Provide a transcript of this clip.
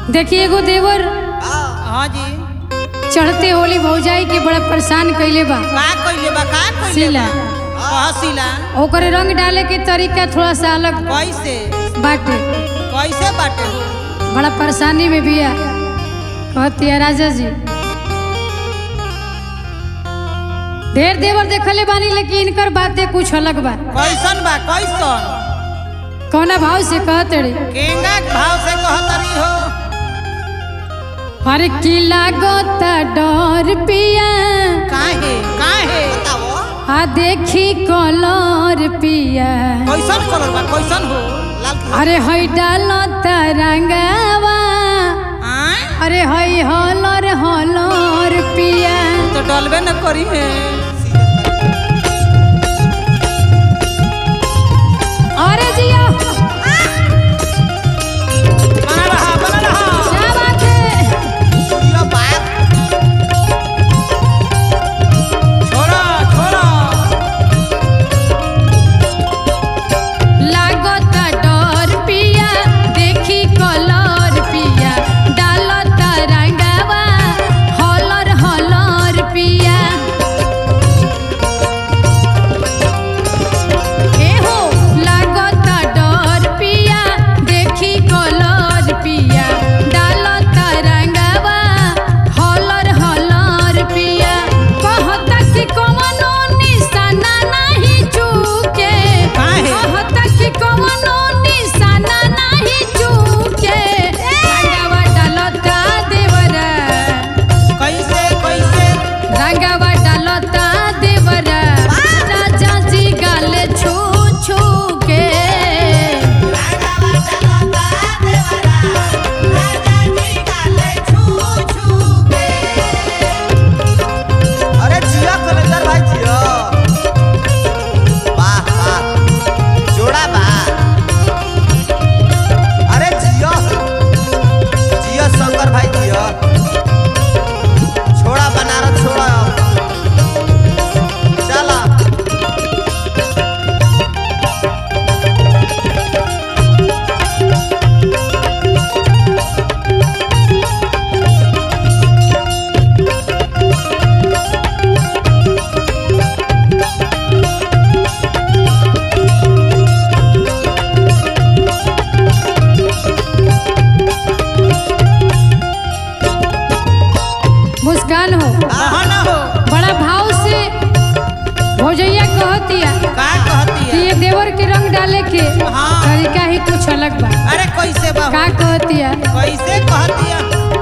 देखिए एगो देवर हाँ जी चढ़ते होली भौजाई के बड़ा परेशान कइले बा का कइले बा का कइले शीला कह शीला ओकर रंग डाले के तरीका थोड़ा सा अलग कैसे बाटे कैसे बाटे हो बड़ा परेशानी में बिया कहती है राजा जी ढेर देवर देखले बानी लेकिन इनकर बातें कुछ अलग बा कैसन बा कैसन कौना भाव से कहते रे केंगा के भाव से कहतरी हो हर की लागता डर पिया काहे काहे आ देखी कलर पिया कैसन कलर बा कैसन हो अरे हई डालता रंगावा आय अरे हई हलर हलर पिया तो डलबे न करी है अरे जिया बना रहा बना रहा क्या बात है छोड़ा छोड़ा लागता डर पिया देखी कलर पिया डालता रंगावा हलर हलर पिया एहो लागता डर पिया देखी कलर पिया डालता रंगावा हलर हलर पिया कहता कि कवनो निशाना नहीं चूके काहे? कहता कि कवनो निशाना नहीं चूके रंगावा डालता देवरा कैसे कैसे रंगावा डालता देवरा राजा जी गाले छू छू के अरे जिया कलेक्टर भाई जिया वाह वाह जोड़ा बा अरे जिया जिया शंकर भाई जिया छोड़ा बनारस छोड़ा चला मुस्कान हो कहाँ न हो बड़ा भाव से भौजैया कहतिया का कहती कि है ये देवर के रंग डाले के हाँ। तरीका ही कुछ अलग बा अरे कैसे बा का कहतिया कैसे कहती है